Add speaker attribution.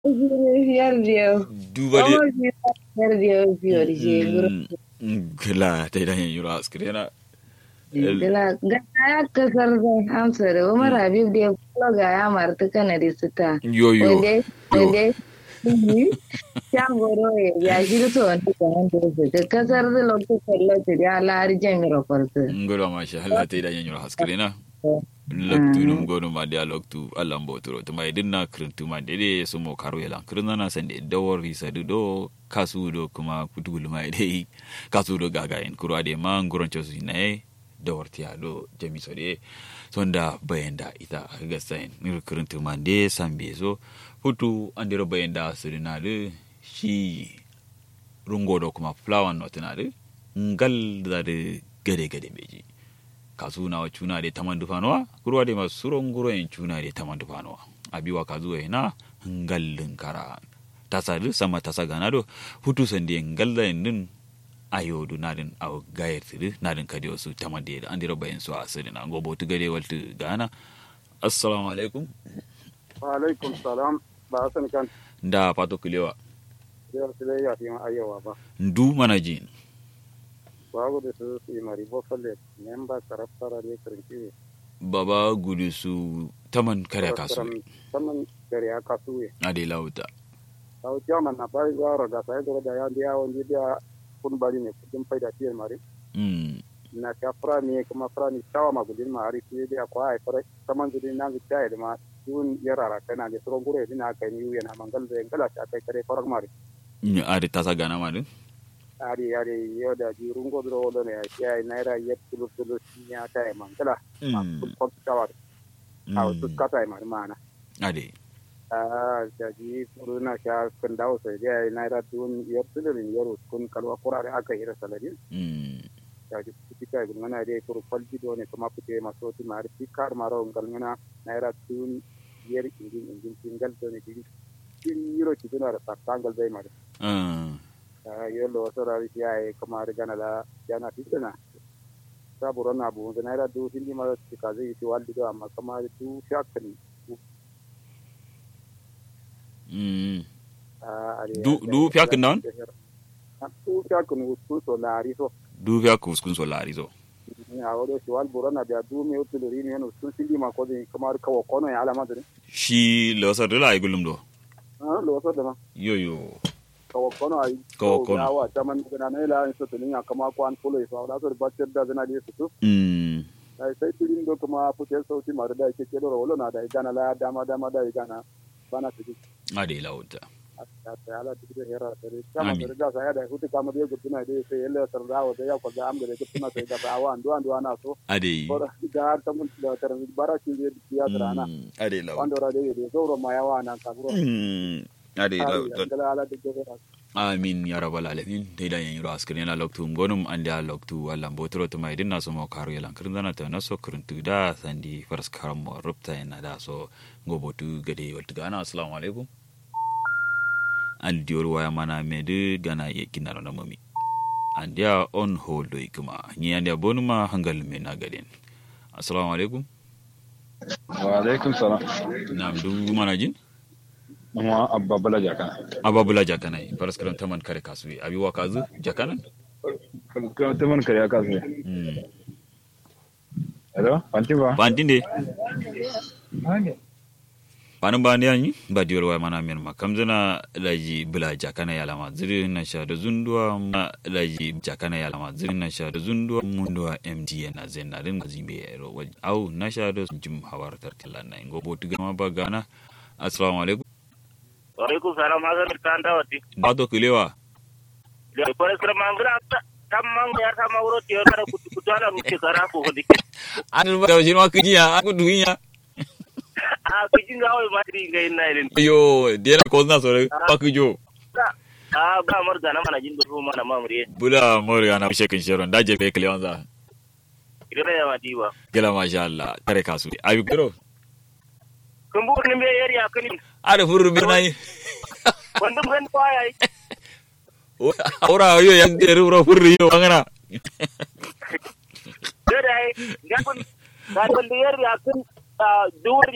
Speaker 1: Fiyar da
Speaker 2: duba de
Speaker 1: fiyar da fiyar da
Speaker 2: gila ta idan yin yura askrena
Speaker 1: Gila ga ya kasar da amsa da Umar Habib da ya kula ga ya marta kana da sita.
Speaker 2: yoyo
Speaker 1: Wanda wanda ya goro ya shi da to wanda ka hanta su da kasar da lokacin lokacin ya lari jami'ar kwarta.
Speaker 2: ngoro ma sha Allah ta idan yin yura askrena loktu num gono ma dia loktu Allah mbotoro to mai dinna krintu ma dede so mo karo yela kirna na sande dawor risa du do kasu do kuma kutugul mai dai kasu do gaga en kuro ade ma ngoron chosu ne dawar tiya do jami so de sonda bayenda ita ga sain ni krintu ma de sambe so hutu andiro bayenda sirina de shi rungo do kuma flower not na de ngal da de gade gade beji kasu na cuna de taman dufanowa kurwa de masu suron guro en cuna de taman dufanowa abiwa kazu e na ngallin kara tasa du sama tasa gana do hutu sandi ngalla en din ayodu nadin aw gayet du nadin kadi wasu taman de andiro bayen so asiri na gobo tu gade waltu gana assalamu alaikum
Speaker 3: wa alaikum salam ba hasan kan
Speaker 2: nda pato kulewa
Speaker 3: yau sai ya fi ayyawa ba
Speaker 2: ndu manajin
Speaker 3: babu da su su yi mari bofalle memba karaftara ne karinci
Speaker 2: baba gudu su taman kare kasu
Speaker 3: saman gari ya kasu ye
Speaker 2: ade lauta
Speaker 3: sau jaman na bari zuwa raga sai da da ya biya wani biya kun bari ne kudin faida tiyar mari
Speaker 2: mm
Speaker 3: na ta fura ne kuma fura ne tawa ma gudin ma hari fiye da kwa ai fara saman zuri na zuciya da ma dun yarara kana da tsoron gure dina kai ni yana mangal da ngala ta kai kare farar mari
Speaker 2: ni ade tasa gana ma din
Speaker 3: ari ari yoda di rungo dro wodo ne ya naira yet tulu tulu nya ta e mangala ma
Speaker 2: Mm.
Speaker 3: kun ko ta wa aw tu ka ta e mar mana
Speaker 2: ade
Speaker 3: ah ja ji puru na sha kun dawo sai ya naira tun yet tulu ni yaro kun kalwa kurare aka hira salari
Speaker 2: mm
Speaker 3: ja ji tika gun mana dai puru falji do ne kuma pute maso ti mar ti kar maro ngal ngana naira tun yer ingin ingin tinggal do ne di tin yiro ti dona ta tangal dai mar
Speaker 2: ah
Speaker 3: yello sorari siyaye kamar gana la jana fitna saburo na bu na era du hindi ma ti kaze ti waldi do amma kamar du shakni
Speaker 2: mm
Speaker 3: a ari
Speaker 2: Du- du fiyakin nan?
Speaker 3: du shakni usku so lari so
Speaker 2: du fiya kuskun so lari so
Speaker 3: ni a wodo ti wal burana da du me utul ri ni no sun hindi ma ko de kamar kawo kono ya alama de
Speaker 2: shi losar da lai gulum do
Speaker 3: ah lo so da ma
Speaker 2: yo yo
Speaker 3: kawo kono ai
Speaker 2: Kawo kono.
Speaker 3: ya wa taman gana ne la so to ni kama ko an polo so da so ba da zana de su
Speaker 2: mm
Speaker 3: ai sai tirin do kuma fitar sauti mara da yake kedo wala na da igana la dama dama da igana bana su ji
Speaker 2: ade lauta
Speaker 3: ta ta ala ti da hera tare kama
Speaker 2: Amin.
Speaker 3: da ga sai da hutu kama da gutuna da sai yalla sarda wa da ya ko da am da gutuna sai da ba wa andu andu ana so
Speaker 2: ade
Speaker 3: bora da ta mun da tar bara ki da ya trana
Speaker 2: Mm, ade lauta
Speaker 3: wanda ra da da zo ma yawa nan ka buro
Speaker 2: Mm, ade lauta
Speaker 3: da ala da hera
Speaker 2: amin ya rabbal alamin dai da yan yiro askrin yana loktu gonum ande a loktu wallan botoro to mai dinna so mo karo yalan kirin dana ta naso kirin tu da sandi faras karam mo rupta yana da so gobotu gade waltu gana assalamu alaikum an diyor waya mana me de gana ye kinaro na mami an dia on hold do ikuma ni an dia bonuma hangal me na gaden assalamu alaikum
Speaker 4: wa alaikum salam
Speaker 2: na du mana jin
Speaker 4: amma abba bala jaka
Speaker 2: ababula jakanai faras karam taman kare kasui abi wa kazu jakanan
Speaker 4: kuma ta man kariya kasu
Speaker 2: mm
Speaker 4: hello fanti ba
Speaker 2: Bantinde. Panin ba yanyi ba diwar wa mana mir ma kamzana laji bula jakana ya lama ziri na sha da zundua ma laji jakana ya lama ziri na sha da zundua mundua MTN na zen na rin zimbe ya ro waj au na sha da jim hawar tarkala na ingo botu gama ba gana assalamu alaikum
Speaker 5: Waalaikum salam hasan kanda wati.
Speaker 2: ba to kilewa
Speaker 5: Da kore sira mangra ta tamang ya sama uro tiyo kada kutu kutu ala mike kara ko hodi.
Speaker 2: an ba da shi ma kijiya aku duhinya
Speaker 5: Ah kijinga oi matri ngai na irin.
Speaker 2: yo dena ko na sore pakujo
Speaker 5: Ah ba mar gana mana jin do mana mamri.
Speaker 2: bula mori ana shekin sharon da je be kilewanza
Speaker 5: Ira ya madiwa.
Speaker 2: gela masha Allah kare kasu abi kiro
Speaker 5: Kumbur ni me yeri akani.
Speaker 2: ada furu bi nai
Speaker 5: Wandum kan kwaya.
Speaker 2: ora yo yang deru ro furu yo angana
Speaker 5: Dai, ngakon ngakon yeri akun dur